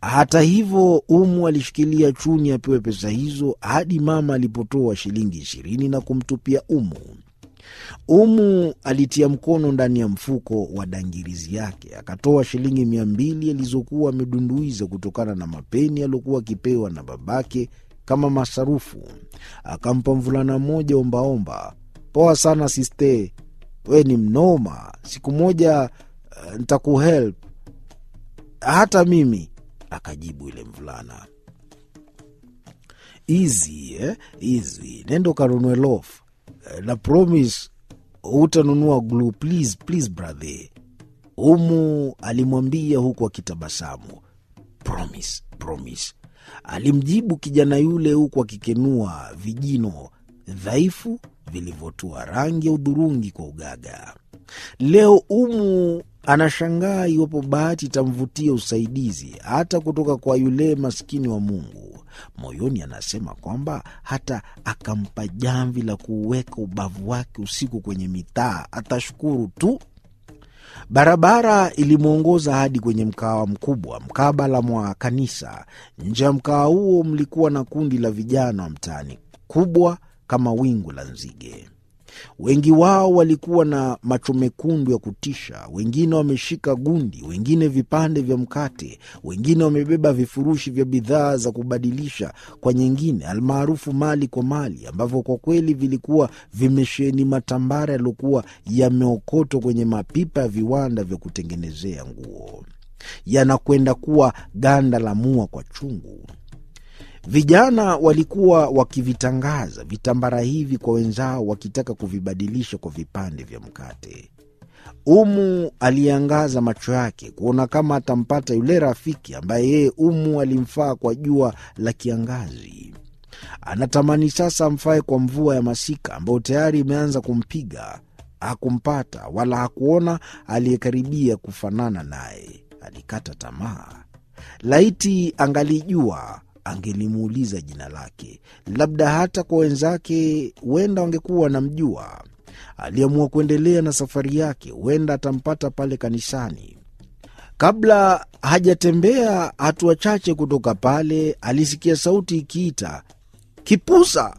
Hata hivyo, Umu alishikilia chuni apewe pesa hizo hadi mama alipotoa shilingi ishirini na kumtupia Umu. Umu alitia mkono ndani ya mfuko wa dangirizi yake akatoa shilingi mia mbili alizokuwa amedunduiza kutokana na mapeni aliokuwa akipewa na babake kama masarufu. Akampa mvulana mmoja ombaomba. Poa sana siste, we ni mnoma. Siku moja uh, ntakuhelp hata mimi, akajibu yule mvulana. Easy, eh? Easy. Nenda kanunue loaf na promise hutanunua glue please, please brother. Umu alimwambia huku akitabasamu. Promise, promise, alimjibu kijana yule huku akikenua vijino dhaifu vilivyotua rangi ya udhurungi kwa ugaga. Leo Umu anashangaa iwapo bahati itamvutia usaidizi hata kutoka kwa yule maskini wa Mungu. Moyoni anasema kwamba hata akampa jamvi la kuuweka ubavu wake usiku kwenye mitaa atashukuru tu. Barabara ilimwongoza hadi kwenye mkawa mkubwa mkabala mwa kanisa. Nje ya mkawa huo mlikuwa na kundi la vijana wa mtaani, kubwa kama wingu la nzige. Wengi wao walikuwa na macho mekundu ya kutisha, wengine wameshika gundi, wengine vipande vya mkate, wengine wamebeba vifurushi vya bidhaa za kubadilisha kwa nyingine, almaarufu mali kwa mali, ambavyo kwa kweli vilikuwa vimesheheni matambara yaliyokuwa yameokotwa kwenye mapipa ya viwanda vya kutengenezea nguo, yanakwenda kuwa ganda la mua kwa chungu. Vijana walikuwa wakivitangaza vitambara hivi kwa wenzao, wakitaka kuvibadilisha kwa vipande vya mkate. Umu aliangaza macho yake kuona kama atampata yule rafiki ambaye yeye Umu alimfaa kwa jua la kiangazi. Anatamani sasa amfae kwa mvua ya masika ambayo tayari imeanza kumpiga. Hakumpata wala hakuona aliyekaribia kufanana naye. Alikata tamaa. Laiti angalijua angelimuuliza jina lake, labda hata kwa wenzake huenda wangekuwa wanamjua. Aliamua kuendelea na safari yake, huenda atampata pale kanisani. Kabla hajatembea hatua chache kutoka pale, alisikia sauti ikiita Kipusa.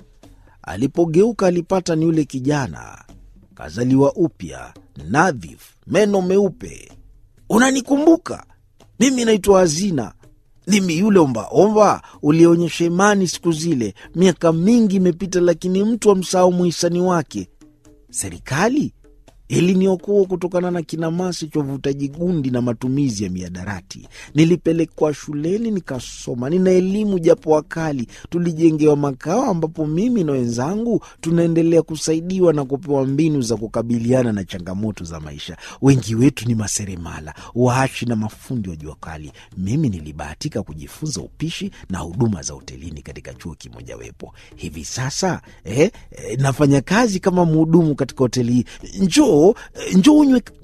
Alipogeuka alipata ni yule kijana kazaliwa upya, nadhif, meno meupe. Unanikumbuka? Mimi naitwa Hazina mimi yule ombaomba ulionyesha imani siku zile. Miaka mingi imepita, lakini mtu amsahau mhisani wake. Serikali iliniokoa kutokana na kinamasi cha uvutaji gundi na matumizi ya miadarati. Nilipelekwa shuleni nikasoma, nina elimu japo wakali. Tulijengewa makao ambapo mimi na wenzangu tunaendelea kusaidiwa na kupewa mbinu za kukabiliana na changamoto za maisha. Wengi wetu ni maseremala, waashi na mafundi wa jua kali. Mimi nilibahatika kujifunza upishi na huduma za hotelini katika chuo kimojawapo. Hivi sasa eh, eh, nafanya kazi kama mhudumu katika hoteli hii. Njoo njoo unywe